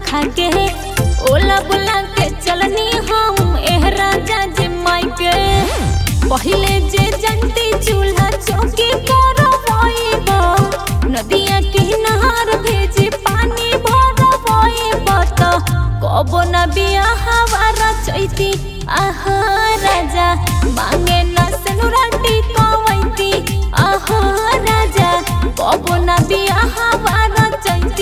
खा के ओला बुला के चलनी हम एह राजा जी माई के पहिले जे जंती चूल्हा चौकी करवाइबा नदिया किनार भेजे पानी भरवाइबा त कबो न बियाहवा चैती आहा राजा मांगे न सेनुराटी कवैती आहा राजा कबो न बियाहवा चैती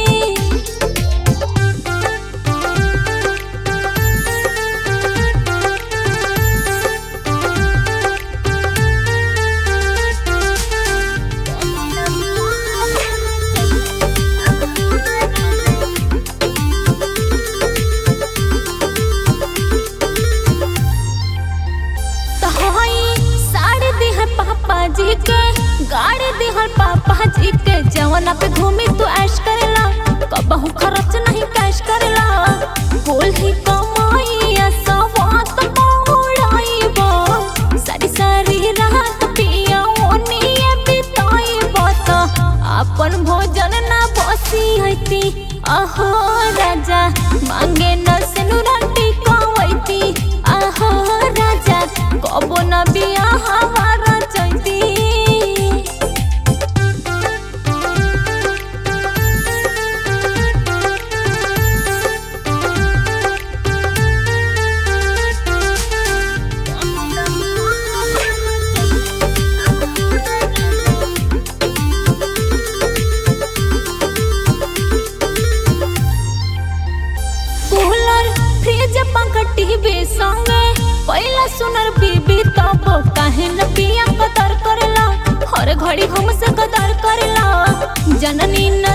तो हई साड़ी दिहर पापा जी के गाड़ी दिहर पापा जी के जवना पे घूमी तू ऐश करेला कबहू खर्च नहीं कैश करेला बोल ही कमाइया सवात मौड़ाइबा सारी सारी रात पिया ओनिए बिताइबा त अपन भोजन ना बसी हती अहो राजा मांगे न सेनुराटी कवैती आहो राजा कबो न बियाहवा चैती कूलर फ्रिज पंखा टीवी संगे पहिला सुनर बीबी तब काहे न पिया कदर करेला हर घड़ी हमसे कदर करेला जननी न